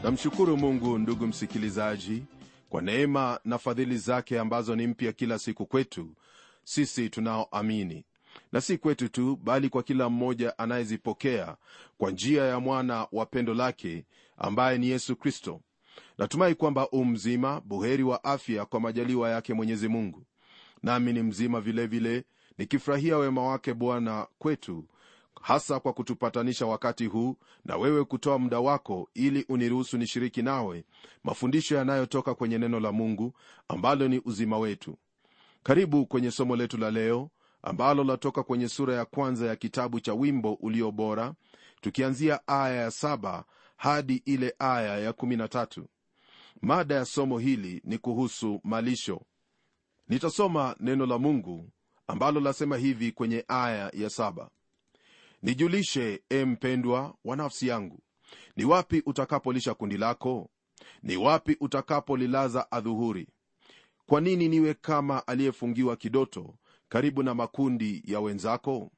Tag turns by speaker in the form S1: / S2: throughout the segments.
S1: namshukuru mungu ndugu msikilizaji kwa neema na fadhili zake ambazo ni mpya kila siku kwetu sisi tunaoamini na si kwetu tu bali kwa kila mmoja anayezipokea kwa njia ya mwana wa pendo lake ambaye ni yesu kristo natumai kwamba u mzima buheri wa afya kwa majaliwa yake mwenyezi mungu nami ni mzima vilevile vile, nikifurahia wema wake bwana kwetu hasa kwa kutupatanisha wakati huu na wewe kutoa muda wako ili uniruhusu nishiriki nawe mafundisho yanayotoka kwenye neno la mungu ambalo ni uzima wetu karibu kwenye somo letu la leo ambalo latoka kwenye sura ya kwanza ya kitabu cha wimbo ulio bora tukianzia aya ya saba hadi ile aya ya kumi na tatu mada ya somo hili ni kuhusu malisho nitasoma neno la mungu ambalo lasema hivi kwenye aya ya saba nijulishe e mpendwa wa nafsi yangu ni wapi utakapolisha kundi lako ni wapi utakapolilaza adhuhuri kwa nini niwe kama aliyefungiwa kidoto karibu na makundi ya wenzako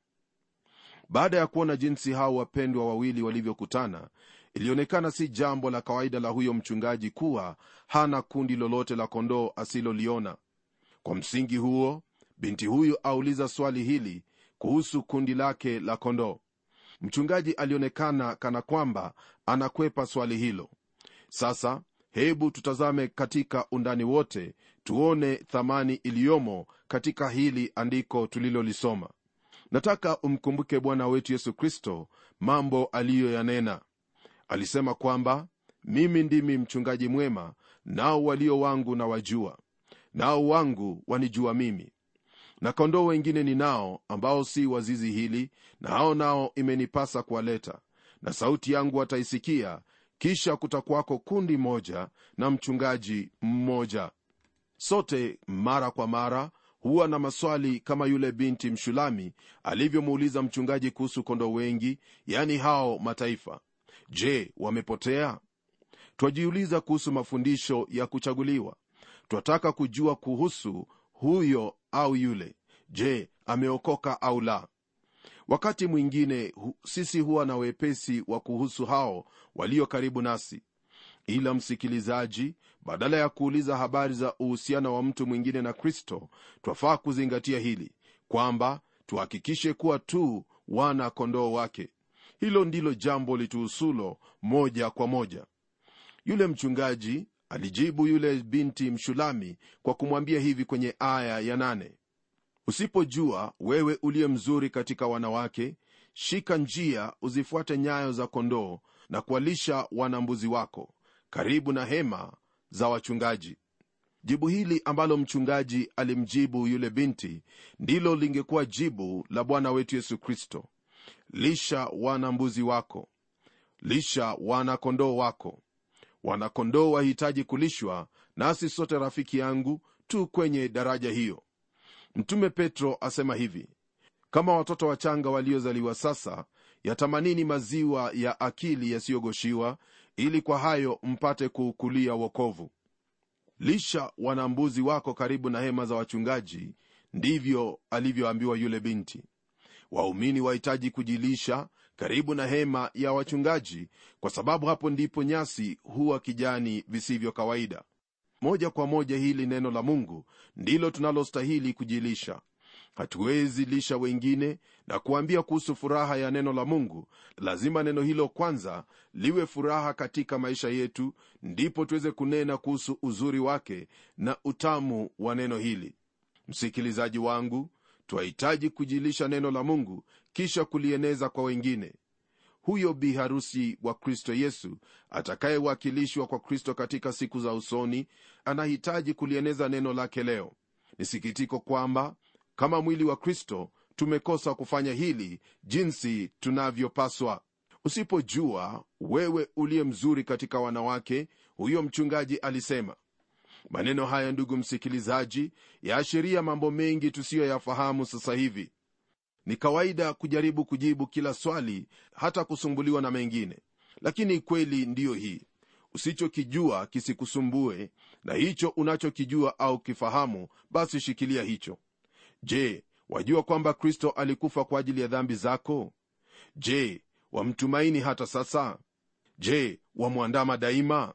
S1: baada ya kuona jinsi hao wapendwa wawili walivyokutana ilionekana si jambo la kawaida la huyo mchungaji kuwa hana kundi lolote la kondoo asiloliona kwa msingi huo binti huyu auliza swali hili kuhusu kundi lake la kondoo mchungaji alionekana kana kwamba anakwepa swali hilo sasa hebu tutazame katika undani wote tuone thamani iliyomo katika hili andiko tulilolisoma nataka umkumbuke bwana wetu yesu kristo mambo aliyoyanena alisema kwamba mimi ndimi mchungaji mwema nao walio wangu na wajua nao wangu wanijua mimi na kondoo wengine ninao ambao si wazizi hili na hao nao imenipasa kuwaleta na sauti yangu wataisikia kisha kutakwako kundi moja na mchungaji mmoja sote mara kwa mara huwa na maswali kama yule binti mshulami alivyomuuliza mchungaji kuhusu kondoo wengi yani hao mataifa je wamepotea twajiuliza kuhusu mafundisho ya kuchaguliwa twataka kujua kuhusu huyo au yule je ameokoka au la wakati mwingine hu, sisi huwa na wepesi wa kuhusu hao walio karibu nasi ila msikilizaji badala ya kuuliza habari za uhusiano wa mtu mwingine na kristo twafaa kuzingatia hili kwamba tuhakikishe kuwa tu wana kondoo wake hilo ndilo jambo lituhusulo moja kwa moja yule mchungaji alijibu yule binti mshulami kwa kumwambia hivi kwenye aya ya nane usipojua wewe uliye mzuri katika wanawake shika njia uzifuate nyayo za kondoo na kuwalisha wanambuzi wako karibu na hema za wachungaji jibu hili ambalo mchungaji alimjibu yule binti ndilo lingekuwa jibu la bwana wetu yesu kristo lisha wanambuzi wako lisha wanakondoo wako wanakondoo wahitaji kulishwa nasi sote rafiki yangu tu kwenye daraja hiyo mtume petro asema hivi kama watoto wachanga waliozaliwa sasa yatamanini maziwa ya akili yasiyogoshiwa ili kwa hayo mpate kuukulia wokovu lisha wanambuzi wako karibu na hema za wachungaji ndivyo alivyoambiwa yule binti waumini wahitaji kujilisha karibu na hema ya wachungaji kwa sababu hapo ndipo nyasi huwa kijani visivyo kawaida moja kwa moja hili neno la mungu ndilo tunalostahili kujilisha hatuwezi lisha wengine na kuambia kuhusu furaha ya neno la mungu lazima neno hilo kwanza liwe furaha katika maisha yetu ndipo tuweze kunena kuhusu uzuri wake na utamu wa neno hili msikilizaji wangu twahitaji kujilisha neno la mungu kisha kulieneza kwa wengine huyo bi harusi wa kristo yesu atakayewakilishwa kwa kristo katika siku za usoni anahitaji kulieneza neno lake leo ni sikitiko kwamba kama mwili wa kristo tumekosa kufanya hili jinsi tunavyopaswa usipojua wewe uliye mzuri katika wanawake huyo mchungaji alisema maneno haya ndugu msikilizaji yaashiria mambo mengi tusiyoyafahamu sasa hivi ni kawaida kujaribu kujibu kila swali hata kusumbuliwa na mengine lakini kweli ndiyo hii usichokijua kisikusumbue na hicho unachokijua au kifahamu basi shikilia hicho je wajua kwamba kristo alikufa kwa ajili ya dhambi zako je wamtumaini hata sasa je wamwandama daima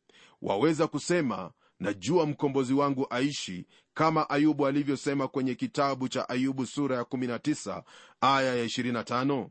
S1: waweza kusema najua mkombozi wangu aishi kama ayubu alivyosema kwenye kitabu cha ayubu sura ya 19 aya ya 25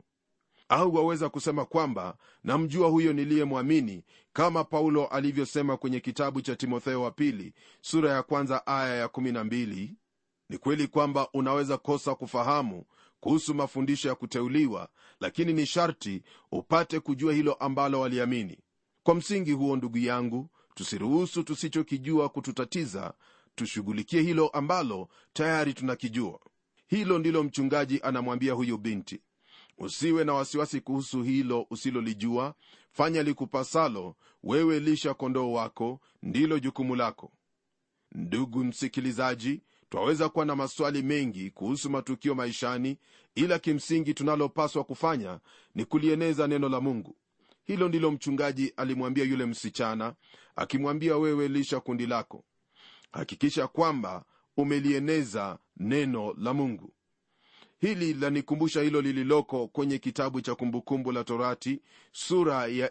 S1: au waweza kusema kwamba namjua huyo niliyemwamini kama paulo alivyosema kwenye kitabu cha timotheo wa pili sura ya kwanza aya ya 12 ni kweli kwamba unaweza kosa kufahamu kuhusu mafundisho ya kuteuliwa lakini ni sharti upate kujua hilo ambalo waliamini kwa msingi huo ndugu yangu tusiruhusu tusichokijua kututatiza tushughulikie hilo ambalo tayari tunakijua hilo ndilo mchungaji anamwambia huyu binti usiwe na wasiwasi kuhusu hilo usilolijua fanya likupasalo wewe lisha kondoo wako ndilo jukumu lako ndugu msikilizaji twaweza kuwa na maswali mengi kuhusu matukio maishani ila kimsingi tunalopaswa kufanya ni kulieneza neno la mungu hilo ndilo mchungaji alimwambia yule msichana akimwambia wewe lisha kundi lako hakikisha kwamba umelieneza neno la mungu hili lanikumbusha hilo lililoko kwenye kitabu cha kumbukumbu la torati sura ya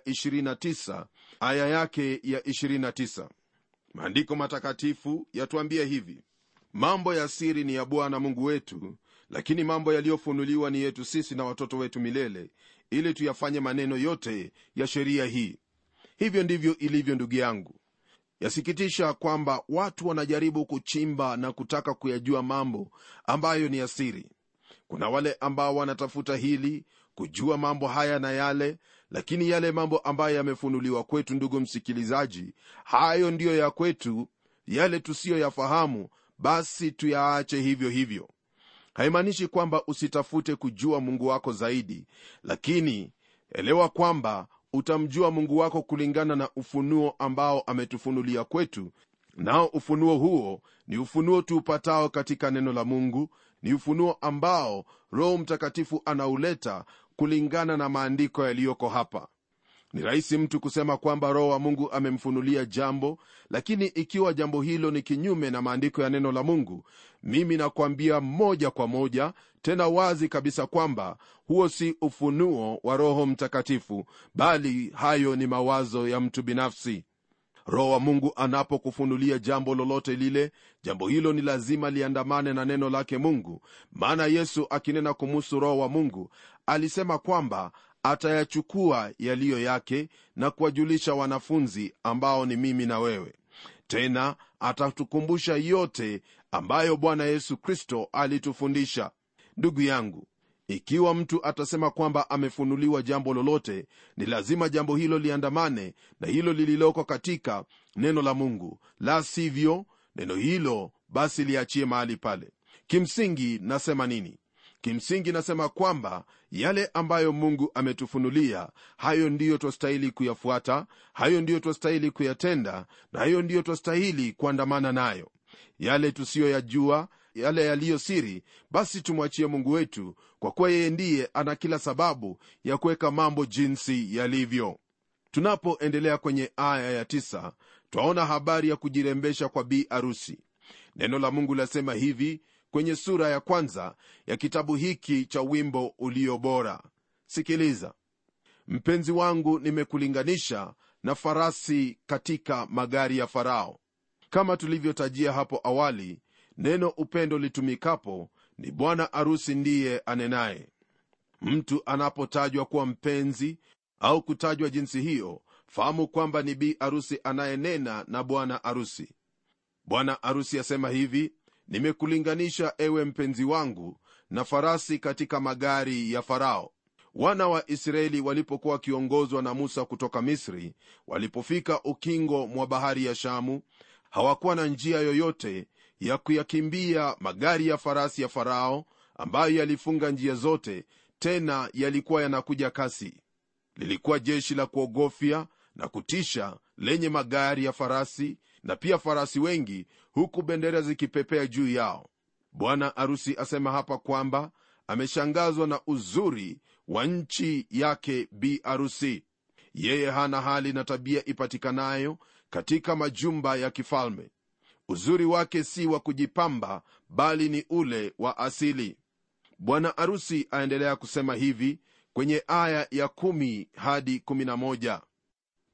S1: 29 aya yake ya 29 maandiko matakatifu yatuambia hivi mambo ya siri ni ya bwana mungu wetu lakini mambo yaliyofunuliwa ni yetu sisi na watoto wetu milele ili tuyafanye maneno yote ya sheria hii hivyo ndivyo ilivyo ndugu yangu yasikitisha kwamba watu wanajaribu kuchimba na kutaka kuyajua mambo ambayo ni ya siri kuna wale ambao wanatafuta hili kujua mambo haya na yale lakini yale mambo ambayo yamefunuliwa kwetu ndugu msikilizaji hayo ndiyo ya kwetu yale tusiyoyafahamu basi tuyaache hivyo hivyo haimaanishi kwamba usitafute kujua mungu wako zaidi lakini elewa kwamba utamjua mungu wako kulingana na ufunuo ambao ametufunulia kwetu nao ufunuo huo ni ufunuo tuupatao katika neno la mungu ni ufunuo ambao roho mtakatifu anauleta kulingana na maandiko yaliyoko hapa ni rahisi mtu kusema kwamba roho wa mungu amemfunulia jambo lakini ikiwa jambo hilo ni kinyume na maandiko ya neno la mungu mimi nakwambia moja kwa moja tena wazi kabisa kwamba huo si ufunuo wa roho mtakatifu bali hayo ni mawazo ya mtu binafsi roho wa mungu anapokufunulia jambo lolote lile jambo hilo ni lazima liandamane na neno lake mungu maana yesu akinena kumuhusu roho wa mungu alisema kwamba atayachukua yaliyo yake na kuwajulisha wanafunzi ambao ni mimi na wewe tena atatukumbusha yote ambayo bwana yesu kristo alitufundisha ndugu yangu ikiwa mtu atasema kwamba amefunuliwa jambo lolote ni lazima jambo hilo liandamane na hilo lililoko katika neno la mungu la sivyo neno hilo basi liachie mahali pale kimsingi nasema nini kimsingi nasema kwamba yale ambayo mungu ametufunulia hayo ndiyo twastahili kuyafuata hayo ndiyo twastahili kuyatenda na hayo ndiyo twastahili kuandamana nayo yale tusiyoyajua yale yaliyo siri basi tumwachie mungu wetu kwa kuwa yeye ndiye ana kila sababu ya kuweka mambo jinsi yalivyo tunapoendelea kwenye aya ya tisa, twaona habari ya kujirembesha kwa bi arusi neno la mungu lasema hivi kwenye sura ya kwanza ya kitabu hiki cha wimbo ulio bora sikiliza mpenzi wangu nimekulinganisha na farasi katika magari ya farao kama tulivyotajia hapo awali neno upendo litumikapo ni bwana arusi ndiye anenaye mtu anapotajwa kuwa mpenzi au kutajwa jinsi hiyo fahamu kwamba ni bi arusi anayenena na bwana arusi bwana arusi asema hivi nimekulinganisha ewe mpenzi wangu na farasi katika magari ya farao wana wa israeli walipokuwa wakiongozwa na musa kutoka misri walipofika ukingo mwa bahari ya shamu hawakuwa na njia yoyote ya kuyakimbia magari ya farasi ya farao ambayo yalifunga njia zote tena yalikuwa yanakuja kasi lilikuwa jeshi la kuogofya na kutisha lenye magari ya farasi na pia farasi wengi huku bendera zikipepea juu yao bwana arusi asema hapa kwamba ameshangazwa na uzuri wa nchi yake bi arusi yeye hana hali na tabia ipatikanayo katika majumba ya kifalme uzuri wake si wa kujipamba bali ni ule wa asili bwana arusi aendelea kusema hivi kwenye aya ya 1 hadi 11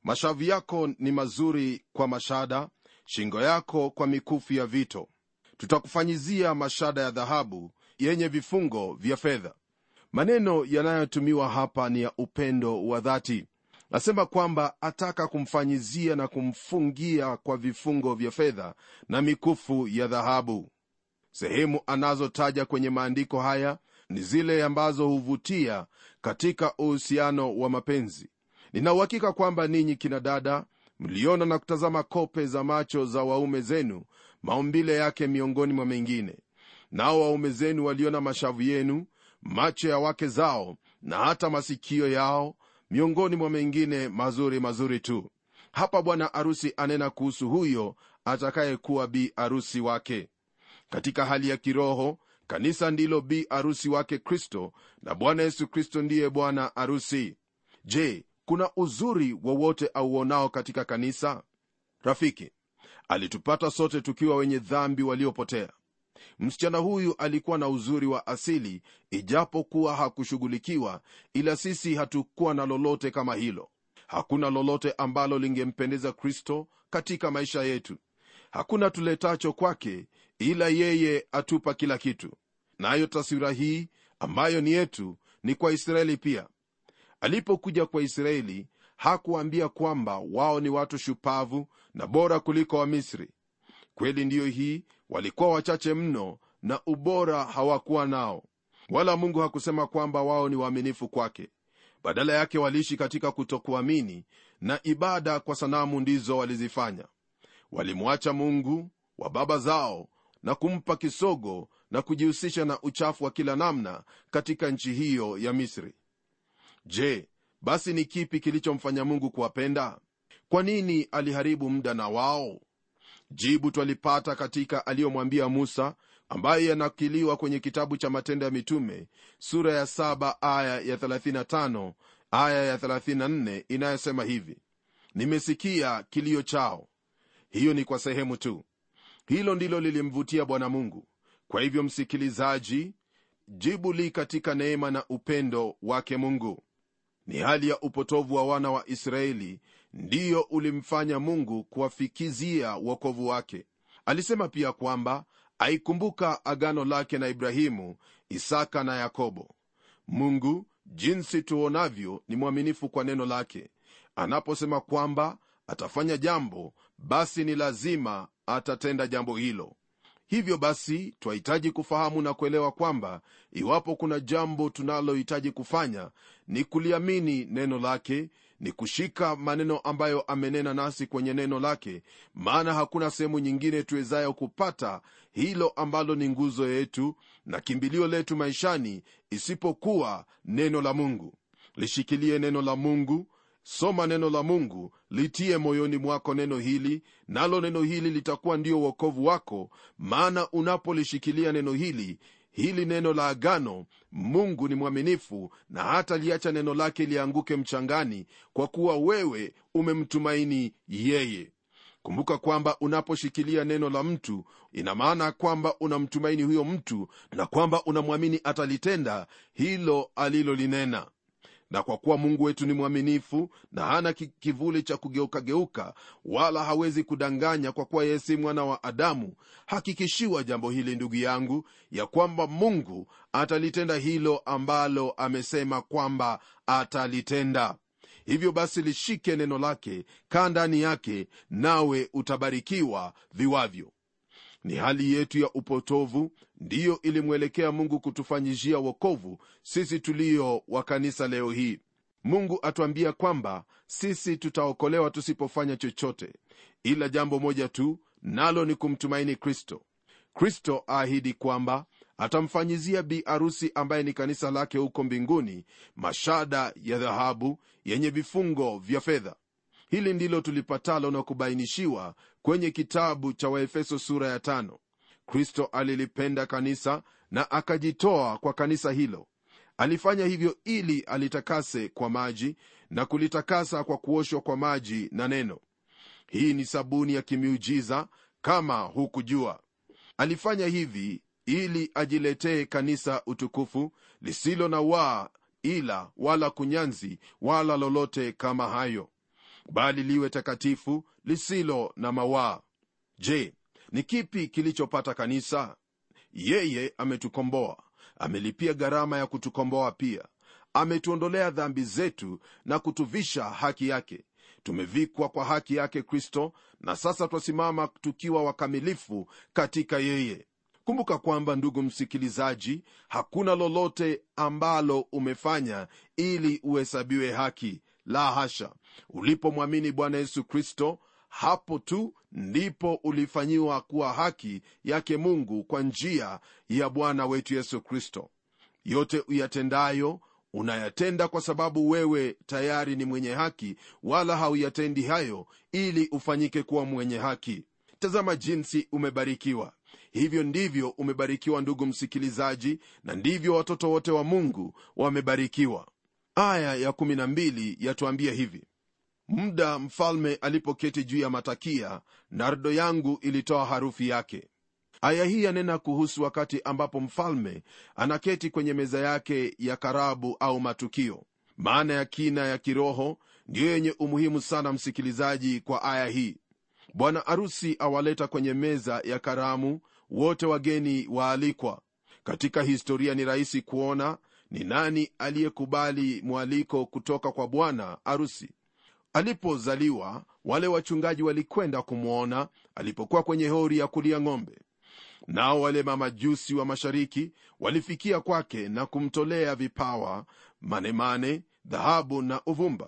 S1: mashavu yako ni mazuri kwa mashada shingo yako kwa mikufu ya vito tutakufanyizia mashada ya dhahabu yenye vifungo vya fedha maneno yanayotumiwa hapa ni ya upendo wa dhati nasema kwamba ataka kumfanyizia na kumfungia kwa vifungo vya fedha na mikufu ya dhahabu sehemu anazotaja kwenye maandiko haya ni zile ambazo huvutia katika uhusiano wa mapenzi ninauhakika kwamba ninyi kina dada mliona na kutazama kope za macho za waume zenu maumbile yake miongoni mwa mengine nao waume zenu waliona mashavu yenu macho ya wake zao na hata masikio yao miongoni mwa mengine mazuri mazuri tu hapa bwana arusi anena kuhusu huyo atakayekuwa bi arusi wake katika hali ya kiroho kanisa ndilo bi arusi wake kristo na bwana yesu kristo ndiye bwana arusi je kuna uzuri wowote auonao katika kanisa rafiki alitupata sote tukiwa wenye dhambi waliopotea msichana huyu alikuwa na uzuri wa asili ijapokuwa hakushughulikiwa ila sisi hatukuwa na lolote kama hilo hakuna lolote ambalo lingempendeza kristo katika maisha yetu hakuna tuletacho kwake ila yeye atupa kila kitu nayo na taswira hii ambayo ni yetu ni kwa israeli pia alipokuja kwa israeli hakuambia kwamba wao ni watu shupavu na bora kuliko wamisri kweli ndiyo hii walikuwa wachache mno na ubora hawakuwa nao wala mungu hakusema kwamba wao ni waaminifu kwake badala yake waliishi katika kutokuamini na ibada kwa sanamu ndizo walizifanya walimwacha mungu wa baba zao na kumpa kisogo na kujihusisha na uchafu wa kila namna katika nchi hiyo ya misri je basi ni kipi kilichomfanya mungu kuwapenda kwa nini aliharibu muda na wao jibu twalipata katika aliyomwambia musa ambaye yanakiliwa kwenye kitabu cha matendo ya mitume sura ya 7 aya ya 35 aya ya 34 inayosema hivi nimesikia kilio chao hiyo ni kwa sehemu tu hilo ndilo lilimvutia bwana mungu kwa hivyo msikilizaji jibu li katika neema na upendo wake mungu ni hali ya upotovu wa wana wa israeli ndiyo ulimfanya mungu kuwafikizia uokovu wake alisema pia kwamba aikumbuka agano lake na ibrahimu isaka na yakobo mungu jinsi tuonavyo ni mwaminifu kwa neno lake anaposema kwamba atafanya jambo basi ni lazima atatenda jambo hilo hivyo basi twahitaji kufahamu na kuelewa kwamba iwapo kuna jambo tunalohitaji kufanya ni kuliamini neno lake ni kushika maneno ambayo amenena nasi kwenye neno lake maana hakuna sehemu nyingine tuwezayo kupata hilo ambalo ni nguzo yetu na kimbilio letu maishani isipokuwa neno la mungu lishikilie neno la mungu soma neno la mungu litie moyoni mwako neno hili nalo neno hili litakuwa ndio uokovu wako maana unapolishikilia neno hili hili neno la agano mungu ni mwaminifu na hata liacha neno lake lianguke mchangani kwa kuwa wewe umemtumaini yeye kumbuka kwamba unaposhikilia neno la mtu ina maana kwamba unamtumaini huyo mtu na kwamba unamwamini atalitenda hilo alilolinena na kwa kuwa mungu wetu ni mwaminifu na hana kivuli cha kugeukageuka wala hawezi kudanganya kwa kuwa yeye si mwana wa adamu hakikishiwa jambo hili ndugu yangu ya kwamba mungu atalitenda hilo ambalo amesema kwamba atalitenda hivyo basi lishike neno lake kaa ndani yake nawe utabarikiwa viwavyo ni hali yetu ya upotovu ndiyo ilimwelekea mungu kutufanyishia wokovu sisi tulio wa kanisa leo hii mungu atuambia kwamba sisi tutaokolewa tusipofanya chochote ila jambo moja tu nalo ni kumtumaini kristo kristo aahidi kwamba atamfanyizia bi arusi ambaye ni kanisa lake huko mbinguni mashada ya dhahabu yenye vifungo vya fedha hili ndilo tulipatalo na kubainishiwa kwenye kitabu cha waefeso sura ya tano kristo alilipenda kanisa na akajitoa kwa kanisa hilo alifanya hivyo ili alitakase kwa maji na kulitakasa kwa kuoshwa kwa maji na neno hii ni sabuni ya kimiujiza kama hukujua alifanya hivi ili ajiletee kanisa utukufu lisilo na waa ila wala kunyanzi wala lolote kama hayo bali liwe takatifu lisilo na mawaa je ni kipi kilichopata kanisa yeye ametukomboa amelipia gharama ya kutukomboa pia ametuondolea dhambi zetu na kutuvisha haki yake tumevikwa kwa haki yake kristo na sasa twasimama tukiwa wakamilifu katika yeye kumbuka kwamba ndugu msikilizaji hakuna lolote ambalo umefanya ili uhesabiwe haki la hasha ulipomwamini bwana yesu kristo hapo tu ndipo ulifanyiwa kuwa haki yake mungu kwa njia ya bwana wetu yesu kristo yote uyatendayo unayatenda kwa sababu wewe tayari ni mwenye haki wala hauyatendi hayo ili ufanyike kuwa mwenye haki tazama jinsi umebarikiwa hivyo ndivyo umebarikiwa ndugu msikilizaji na ndivyo watoto wote wa mungu wamebarikiwa aya ya 12 yatuambia hivi muda mfalme alipoketi juu ya matakia nardo yangu ilitoa harufu yake aya hii yanena kuhusu wakati ambapo mfalme anaketi kwenye meza yake ya karabu au matukio maana ya kina ya kiroho ndiyo yenye umuhimu sana msikilizaji kwa aya hii bwana arusi awaleta kwenye meza ya karamu wote wageni waalikwa katika historia ni rahisi kuona ni nani aliyekubali mwaliko kutoka kwa bwana arusi alipozaliwa wale wachungaji walikwenda kumwona alipokuwa kwenye hori ya kulia ng'ombe nao wale mamajusi wa mashariki walifikia kwake na kumtolea vipawa manemane dhahabu na uvumba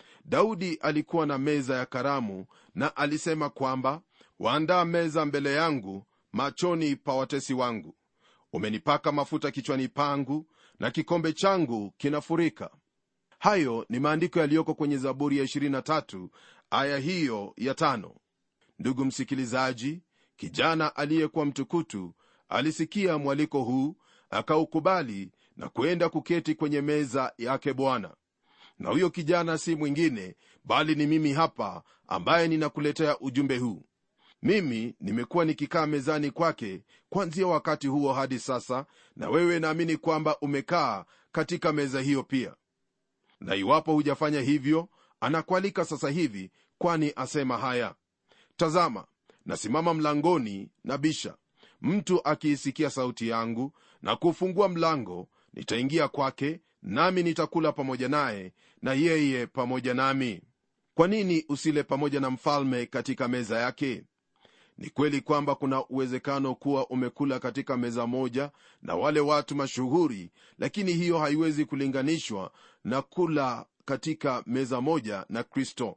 S1: daudi alikuwa na meza ya karamu na alisema kwamba waandaa meza mbele yangu machoni pa watesi wangu umenipaka mafuta kichwani pangu na kikombe changu kinafurika hayo ni maandiko yaliyoko kwenye zaburi ya 23 aya hiyo ya tano ndugu msikilizaji kijana aliyekuwa mtukutu alisikia mwaliko huu akaukubali na kwenda kuketi kwenye meza yake bwana na huyo kijana si mwingine bali ni mimi hapa ambaye ninakuletea ujumbe huu mimi nimekuwa nikikaa mezani kwake kwanzia wakati huo hadi sasa na wewe naamini kwamba umekaa katika meza hiyo pia na iwapo hujafanya hivyo anakualika sasa hivi kwani asema haya tazama nasimama mlangoni na bisha mtu akiisikia sauti yangu na kufungua mlango nitaingia kwake nami nitakula pamoja naye na yeye pamoja nami kwa nini usile pamoja na mfalme katika meza yake ni kweli kwamba kuna uwezekano kuwa umekula katika meza moja na wale watu mashuhuri lakini hiyo haiwezi kulinganishwa na kula katika meza moja na kristo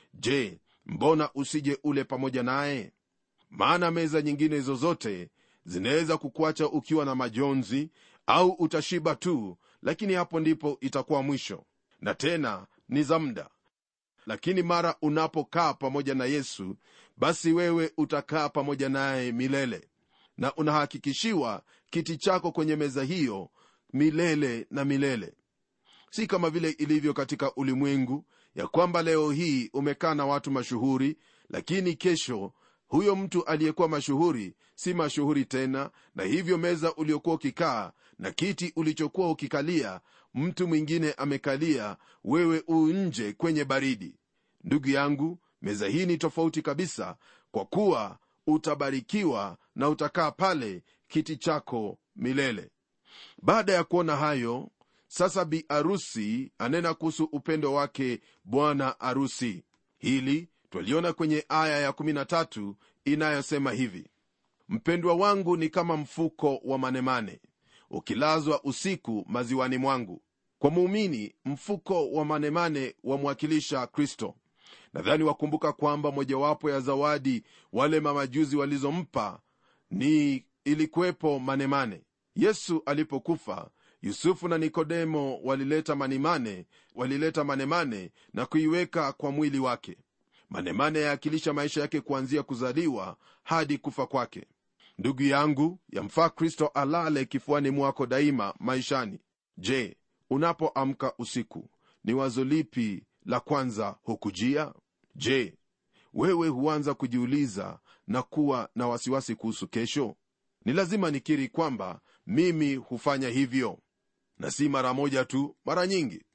S1: je mbona usije ule pamoja naye maana meza nyingine zozote zinaweza kukuacha ukiwa na majonzi au utashiba tu lakini hapo ndipo itakuwa mwisho na tena ni za muda lakini mara unapokaa pamoja na yesu basi wewe utakaa pamoja naye milele na unahakikishiwa kiti chako kwenye meza hiyo milele na milele si kama vile ilivyo katika ulimwengu ya kwamba leo hii umekaa na watu mashuhuri lakini kesho huyo mtu aliyekuwa mashuhuri si mashuhuri tena na hivyo meza uliokuwa ukikaa na kiti ulichokuwa ukikalia mtu mwingine amekalia wewe u nje kwenye baridi ndugu yangu meza hii ni tofauti kabisa kwa kuwa utabarikiwa na utakaa pale kiti chako milele baada ya kuona hayo sasa bi arusi anena kuhusu upendo wake bwana arusi hili twaliona kwenye aya ya13 inayosema hivi mpendwa wangu ni kama mfuko wa manemane ukilazwa usiku maziwani mwangu kwa muumini mfuko wa manemane wamwakilisha kristo nadhani wakumbuka kwamba mojawapo ya zawadi wale mamajuzi walizompa ni ilikuwepo manemane yesu alipokufa yusufu na nikodemo walileta manimane walileta manemane na kuiweka kwa mwili wake manemane yaakilisha maisha yake kuanzia kuzaliwa hadi kufa kwake ndugu yangu yamfaa kristo alale kifuani mwako daima maishani je unapoamka usiku ni wazo lipi la kwanza hukujia je wewe huanza kujiuliza na kuwa na wasiwasi kuhusu kesho ni lazima nikiri kwamba mimi hufanya hivyo na si mara moja tu mara nyingi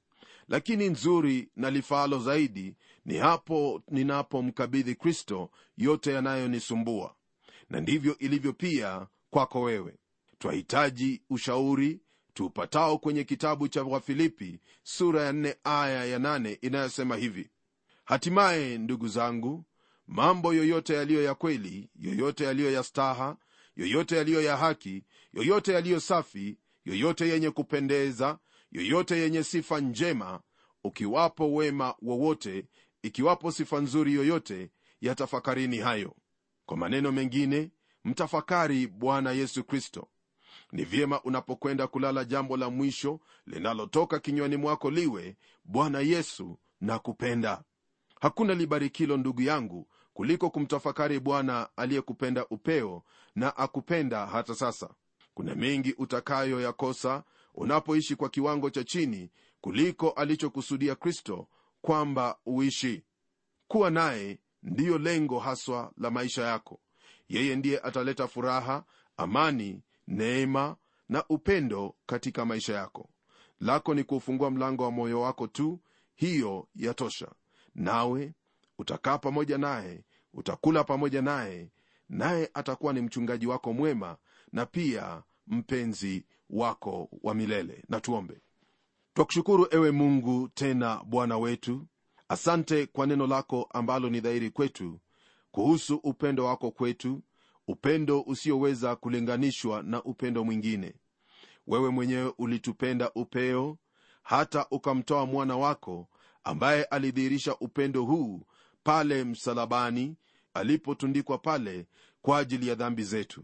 S1: lakini nzuri na lifaalo zaidi ni hapo ninapomkabidhi kristo yote yanayonisumbua na ndivyo ilivyo pia kwako wewe twahitaji ushauri tuupatao kwenye kitabu cha wafilipi sura ya 4 aya ya 8 inayosema hivi hatimaye ndugu zangu mambo yoyote yaliyo ya kweli yoyote yaliyo ya staha yoyote yaliyo ya haki yoyote yaliyo safi yoyote yenye kupendeza yoyote yenye sifa njema ukiwapo wema wowote ikiwapo sifa nzuri yoyote yatafakarini hayo kwa maneno mengine mtafakari bwana yesu kristo ni vyema unapokwenda kulala jambo la mwisho linalotoka kinywani mwako liwe bwana yesu na kupenda hakuna libarikilo ndugu yangu kuliko kumtafakari bwana aliyekupenda upeo na akupenda hata sasa kuna mengi utakayoyakosa unapoishi kwa kiwango cha chini kuliko alichokusudia kristo kwamba uishi kuwa naye ndiyo lengo haswa la maisha yako yeye ndiye ataleta furaha amani neema na upendo katika maisha yako lako ni kuufungua mlango wa moyo wako tu hiyo yatosha nawe utakaa pamoja naye utakula pamoja naye naye atakuwa ni mchungaji wako mwema na pia mpenzi wako wa milele na tuombe twakushukuru ewe mungu tena bwana wetu asante kwa neno lako ambalo ni dhahiri kwetu kuhusu upendo wako kwetu upendo usioweza kulinganishwa na upendo mwingine wewe mwenyewe ulitupenda upeo hata ukamtoa mwana wako ambaye alidhihirisha upendo huu pale msalabani alipotundikwa pale kwa ajili ya dhambi zetu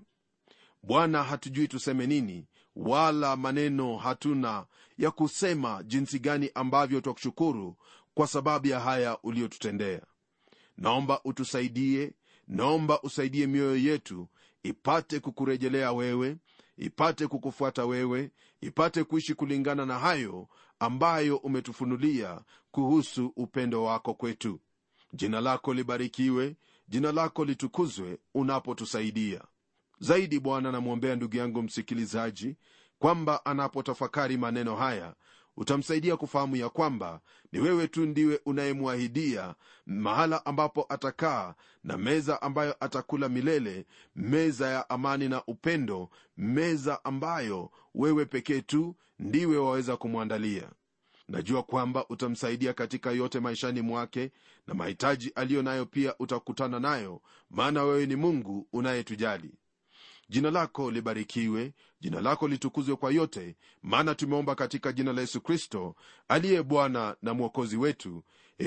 S1: bwana hatujui tuseme nini wala maneno hatuna ya kusema jinsi gani ambavyo twakushukuru kwa sababu ya haya uliyotutendea naomba utusaidie naomba usaidie mioyo yetu ipate kukurejelea wewe ipate kukufuata wewe ipate kuishi kulingana na hayo ambayo umetufunulia kuhusu upendo wako kwetu jina lako libarikiwe jina lako litukuzwe unapotusaidia zaidi bwana namwombea ndugu yangu msikilizaji kwamba anapotafakari maneno haya utamsaidia kufahamu ya kwamba ni wewe tu ndiwe unayemwahidia mahala ambapo atakaa na meza ambayo atakula milele meza ya amani na upendo meza ambayo wewe pekee tu ndiwe waweza kumwandalia najua kwamba utamsaidia katika yote maishani mwake na mahitaji aliyo nayo pia utakutana nayo maana wewe ni mungu unayetujali jina lako libarikiwe jina lako litukuzwe kwa yote maana tumeomba katika jina la yesu kristo aliye bwana na mwokozi wetu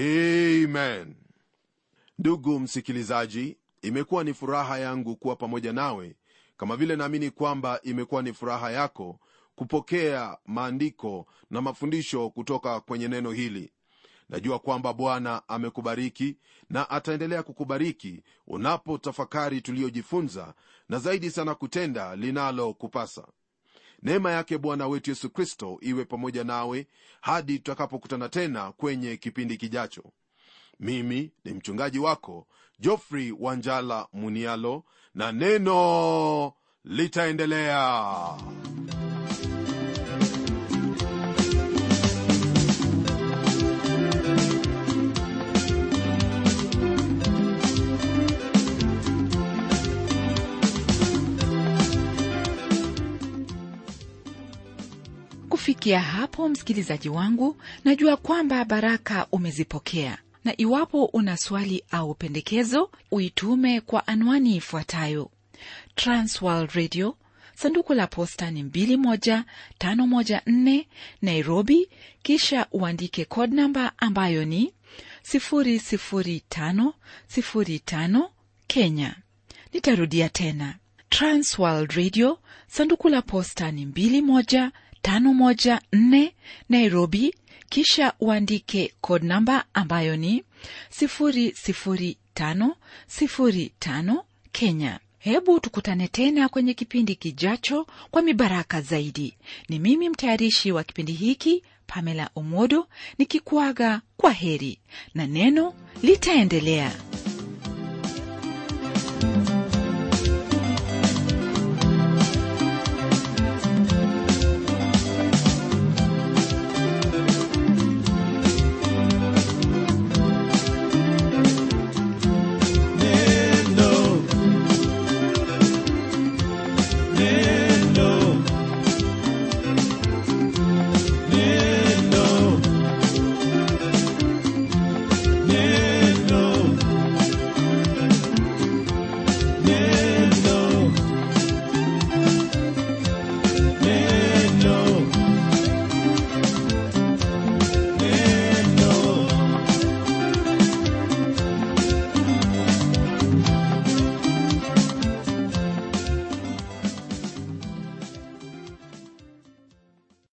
S1: amen ndugu msikilizaji imekuwa ni furaha yangu kuwa pamoja nawe kama vile naamini kwamba imekuwa ni furaha yako kupokea maandiko na mafundisho kutoka kwenye neno hili najua kwamba bwana amekubariki na ataendelea kukubariki unapotafakari tuliyojifunza na zaidi sana kutenda linalokupasa neema yake bwana wetu yesu kristo iwe pamoja nawe hadi tutakapokutana tena kwenye kipindi kijacho mimi ni mchungaji wako jofrey wanjala munialo na neno litaendelea
S2: kufikia hapo msikilizaji wangu najua kwamba baraka umezipokea na iwapo una swali au pendekezo uitume kwa anwani ifuatayo transworld radio sanduku la posta ni 21514 nairobi kisha uandike code namba ambayo ni 00505 kenya nitarudia tena transworld radio sanduku la posta ni 21 514 Nairobi, kisha uandike code namba ambayo ni 00505 Kenya. Hebu tukutane tena kwenye kipindi kijacho kwa mibaraka zaidi. Ni mimi mtayarishi wa kipindi hiki Pamela Omodo nikikuaga kwa heri na neno litaendelea.